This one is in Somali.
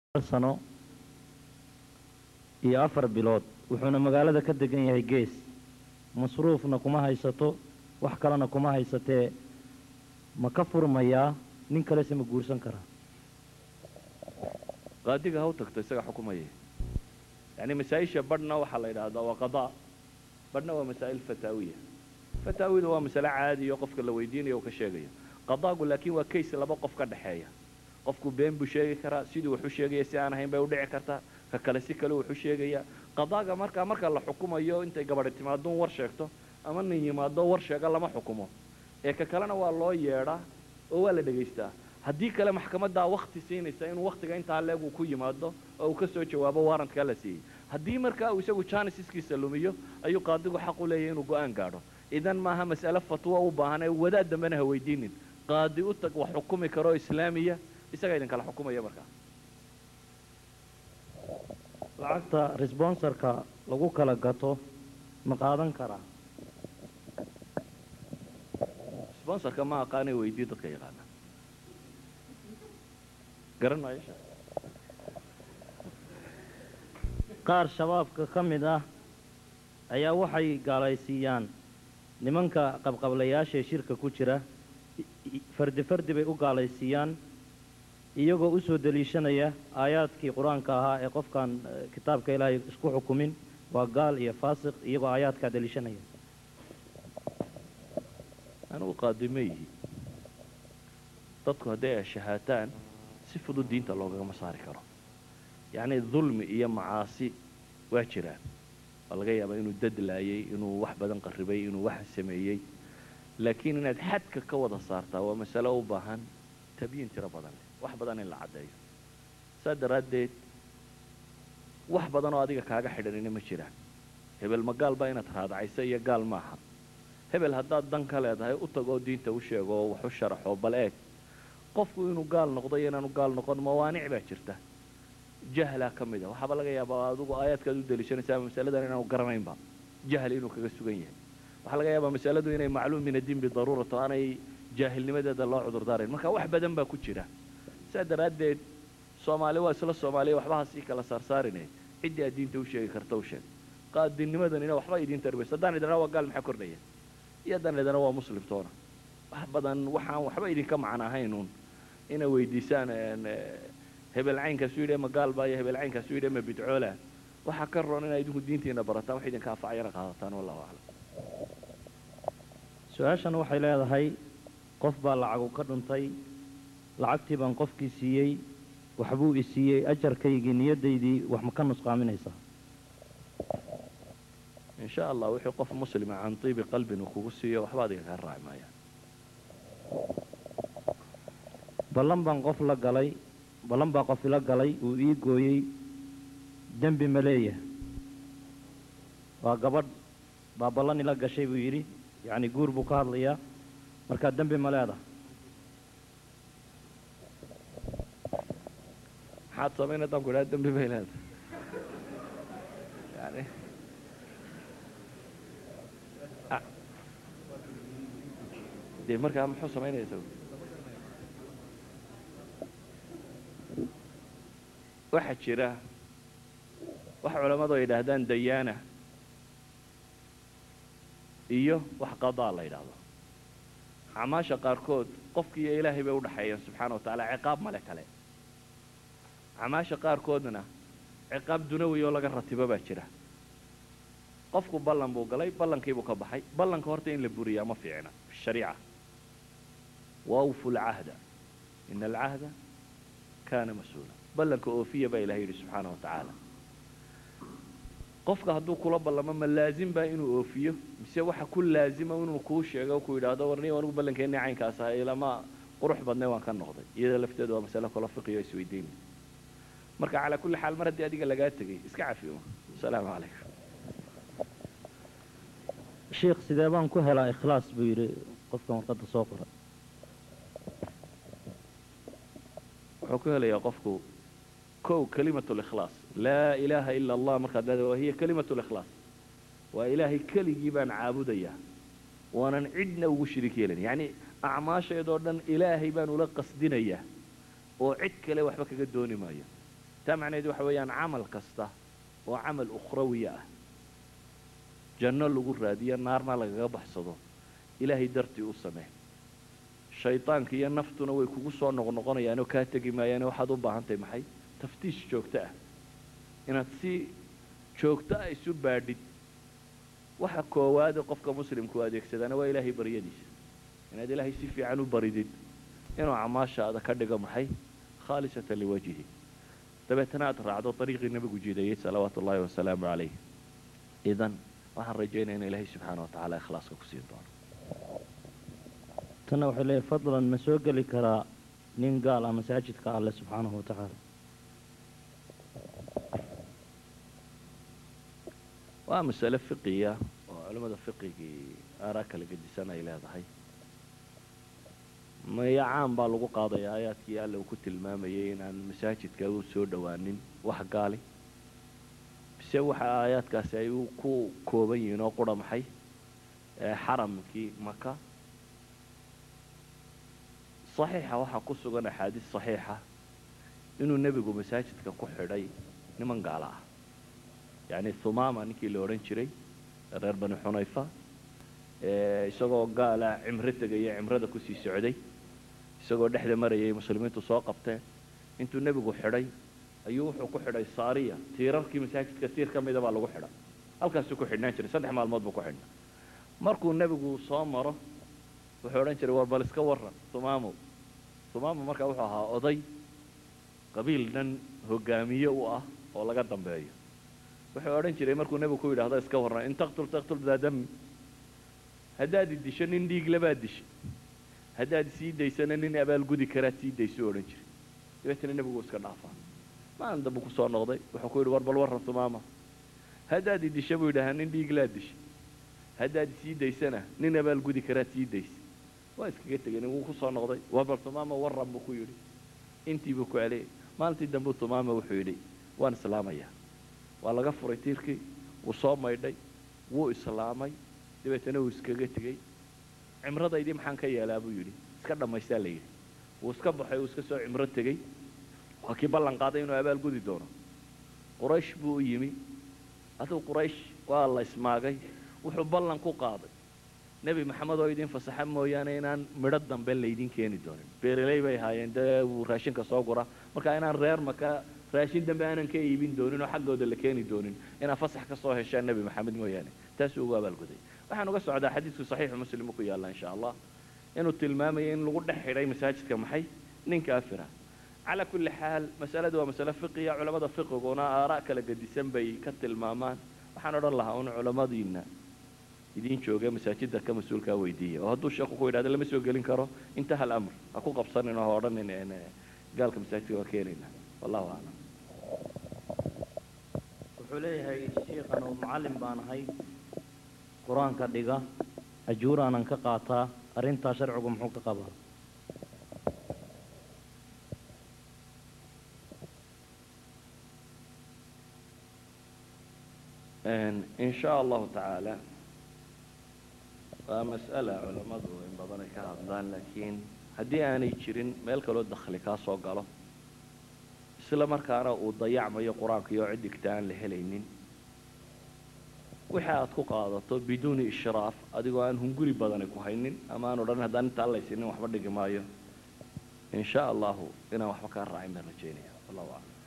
sano iyo afar bilood wuxuuna magaalada ka degan yahay gees masruufna kuma haysato wax kalena kuma haysatee ma ka furmayaa nin kalese ma guursan karaa qaadiga ha u tagto isaga xukumaya yacni masaa-isha badhna waxaa la yidhaahdaa waa qadaa badhna waa masaa'il fataawiya fataawida waa masale caadiyo qofka la weydiinayo uu ka sheegayo qadaagu laakiin waa kays laba qof ka dhexeeya qofku been buu sheegi karaa siduu wax u sheegaya si aan ahayn bay u dhici kartaa ka kale si kale wax u sheegaya qadaaga markaa marka la xukumayo intay gabadhi timaadoon war sheegto ama nin yimaado war sheega lama xukumo ee ka kalena waa loo yeedhaa oo waa la dhegaystaa haddii kale maxkamaddaa wakti siinaysa inuu wakhtiga intaa leeg uu ku yimaado oo uu ka soo jawaabo warrantkaa la siiyey haddii markaa uu isagu janisiskiisa lumiyo ayuu qaadigu xaq u leeyahay inuu go-aan gaadho idan maaha mas'ale fatwo u baahan ee wadaad dambena ha weydiinin qaadi u tag wax xukumi karoo islaamiya isagaa idinkala xukumaya markaa lacagta resbonsarka lagu kala gato ma qaadan karaa sponsorka ma aqaanay weydii dadka yaqaana garan maayo sheekh qaar shabaabka ka mid ah ayaa waxay gaalaysiiyaan nimanka qabqablayaashaee shirka ku jira fardi fardi bay u gaalaysiiyaan iyagoo u soo deliishanaya aayaadkii qur-aanka ahaa ee qofkaan kitaabka ilaahay isku xukumin waa gaal iyo faasiq iyagoo aayaadkaa deliishanaya anugu qaadi ma yihi dadku hadday ay shahaataan si fudud diinta loogagama saari karo yacnii dulmi iyo macaasi waa jiraan waa laga yaabaa inuu dadlaayay inuu wax badan qarribay inuu wax sameeyey laakiin inaad xadka ka wada saartaa waa masalo u baahan tabyiin tiro badan leh wax badan in la caddeeyo saa daraaddeed wax badan oo adiga kaaga xidhanina ma jiraan hebel ma gaal baa inaad raadacayso iyo gaal maaha hebel haddaad dan ka leedahay u tagoo diinta u sheego oo wax u sharaxo bal eeg qofku inuu gaal noqdo iyo inaanu gaal noqon mawaanic baa jirta jahlaa ka mid a waxaaba laga yaabaa adigu aayaadkaad u deliishanaysaa masaladan inaanu garanaynba jahli inuu kaga sugan yahay waxaa laga yaabaa masaladu inay macluum min addiin bidaruurato aanay jaahilnimadeeda loo cudurdaarayn marka wax badan baa ku jira saa daraaddeed soomaali waa isla soomaaliya waxbaha sii kala saarsaarine ciddii aad diinta u sheegi karta u sheeg qaadinimadanina waxba idiin tarbayso haddaan idhana waa gaal maxaa kordhaya iyo haddaan idhana waa muslim toona wax badan waxaan waxba idinka macno ahaynuun inay weydiisaan hebel caynkaasu yidhi ma gaalbaa iyo hebel caynkaasu yidhi ma bidcoola waxaa ka roon inaa idinku diintiina barataan wax idinka anfacayana qaadataan wallahu aclam su-aashan waxay leedahay qof baa lacagu ka dhuntay lacagtii baan qofkii siiyey waxbuu i siiyey ajarkaygii niyaddaydii wax ma ka nusqaaminaysaa in sha allah wixii qof muslima can tiibi qalbin uu kugu siiyo waxba adiga kaa raaci maayaan ballan baan qof la galay ballan baa qof ila galay uu ii gooyey dembi ma leeyahay waa gabadh baa ballan ila gashay buu yidhi yacni guur buu ka hadlayaa markaa dembi ma leedaha maxaad samayn haddaan ku idhaha dembi bay leedahay yani dee markaa muxuu samaynaya isagu waxaa jira wax culammadu ay yidhaahdaan dayaana iyo wax qadaa la yidhaahdo acmaasha qaarkood qofkiiyo ilaahay bay udhaxeeyeen subxaana wa tacaala ciqaab male kale acmaasha qaarkoodna ciqaab dunawi oo laga ratibo baa jira qofku ballan buu galay ballankiibuu ka baxay ballanka horta in la buriyaa ma fiicna shariica waawfu lcahda ina alcahda kaana mas-uula ballanka oofiya baa ilahay yidhi subxaana wa tacaala qofka hadduu kula ballamo ma laazim baa inuu oofiyo mise waxa ku laazima inuu kuu sheego o ku yidhaahdo warniyo anigu ballankeenni caynkaas aha ilama qurux badnay waan ka noqday iyada lafteedu waa masale kalo fiqiyo isweydiinay marka calaa kulli xaal mar haddii adiga lagaa tegay iska cafiyo asalaamu calaykum sheikh sidee baan ku helaa ikhlaas buu yidhi qofkan warqadda soo qora wuxuu ku helayaa qofku kow kalimatu likhlaas laa ilaaha ila allah markaad leedahay waa hiya kalimatu likhlaas waa ilaahay keligii baan caabudayaa waanan cidna ugu shirik yeelin yacni acmaasheedoo dhan ilaahay baan ula qasdinayaa oo cid kale waxba kaga dooni maayo taa macnaheed waxa weeyaan camal kasta oo camal ukhrawiya ah janno lagu raadiyo naarna lagaga baxsado ilaahay dartii u samee shaydaanka iyo naftuna way kugu soo noqnoqonayaanoo kaa tegi maayaane waxaad u baahan tahay maxay taftiish joogto ah inaad si joogto ah isu baadhid waxa koowaade qofka muslimku adeegsadaana waa ilaahay baryadiisa inaad ilaahay si fiican u baridid inuu acmaashaada ka dhigo maxay khaalisatan liwajhi dabeetana aad raacdo dariiqii nebigu jiidayey salawaatu ullaahi wasalaamu calayh idan waxaan rajaynaya in ilaahay subxaana wa tacaala ikhlaaska ku siin doono tanna waxay leeyahay fadlan ma soo geli karaa nin gaal ah masaajidka alle subxaanahu wa tacaala waa masale fiqiya oo culimmada fiqigii aaraa kala gedisan ay leedahay maya caan baa lagu qaadaya aayaadkii alle uu ku tilmaamayay inaan masaajidka u soo dhowaanin wax gaali bise waxa aayaadkaasi ay ku kooban yihiin oo qura maxay xaramkii maka saxiixa waxaa ku sugan axaadiis saxiixa inuu nebigu masaajidka ku xidhay niman gaala ah yacni thumaama ninkii la odhan jiray reer bani xunayfa isagoo gaala cimro tegaya cimrada kusii socday isagoo dhexda marayay muslimiintu soo qabteen intuu nebigu xidhay ayuu wuxuu ku xidhay saariya tiirarkii masaajidka tiir ka mida baa lagu xidhay halkaasuu ku xidhnaan jiray saddex maalmood buu ku xidhnaa markuu nebigu soo maro wuxuu odhan jiray war bal iska warran thumaamo thumaamo markaa wuxuu ahaa oday qabiil dhan hogaamiye u ah oo laga dambeeyo wuxuu odhan jiray markuu nebigu ku yidhaahdo iska warran in taqtul taqtul daa dami haddaad disho nin dhiiglabaad dishay haddaad sii daysana nin abaalgudi karaad sii daysuu odhan jiray dabeetana nebigu iska dhaafaa maalin dambu kusoo noqday wuxuu ku yidhi war bal warran thumaama haddaad idisha buu yidhahaa nin dhiiglaad dishay haddaad sii daysana nin abaalgudi karaad sii daysay waa iskaga tegay wuu kusoo noqday war bal thumaama warran buu ku yidhi intii buu ku celiyay maalintii dambu thumaama wuxuu yidhi waan islaamayaa waa laga furay tiirkii wuu soo maydhay wuu islaamay dabeetana wuu iskaga tegey cimradaydii maxaan ka yeelaa buu yidhi iska dhammaystaa la yidhi wuu iska baxay wuu iska soo cimro tegey waa kii ballan qaaday inuu abaal gudi doono quraysh buu u yimi aduu quraysh waa la ismaagay wuxuu ballan ku qaaday nebi maxamed oo idin fasaxa mooyaane inaan midho dambe laydin keeni doonin beereley bay ahaayeen dee wuu raashinka soo gura marka inaan reer maka raashin dambe aanan ka iibin doonin oo xaggooda la keeni doonin inaad fasax ka soo heshaan nebi maxamed mooyaane taasuu ugu abaalguday waxaan uga socdaa xadiidku saxiixu muslimu ku yaalla insha allah inuu tilmaamayo in lagu dhex xidhay masaajidka maxay nin kaafira calaa kulli xaal masaladu waa masale fiqiya culamada fiqiguna aaraa kala gedisan bay ka tilmaamaan waxaan odhan lahaa un culamadiina idiin jooga masaajida ka mas-uulkaa weydiiya oo hadduu sheeku ku yidhahdo lama soo gelin karo intaha alamr ha ku qabsanin oo ha odhanin gaalka masaajidka waa keenayna wallahu aclam wuxuu leeyahay shiikhan oo mucallim baan ahay qur-aanka dhiga ajuuraanan ka qaataa arrintaa sharcigu muxuu ka qabaa in sha allahu tacaala waa mas'ala culammadu in badan ay ka hadlaan laakiin haddii aanay jirin meel kaloo dakhli kaa soo galo isla markaana uu dayacmayo qur-aanka iyo cid dhigta aan la helaynin wixii aad ku qaadato biduuni ishraaf adigoo aan hunguri badani ku haynin ama aan odhan haddaan inta allaysiinin waxba dhigi maayo in sha allahu inaan waxba kaa raacin baan rajaynaya wallahu aclam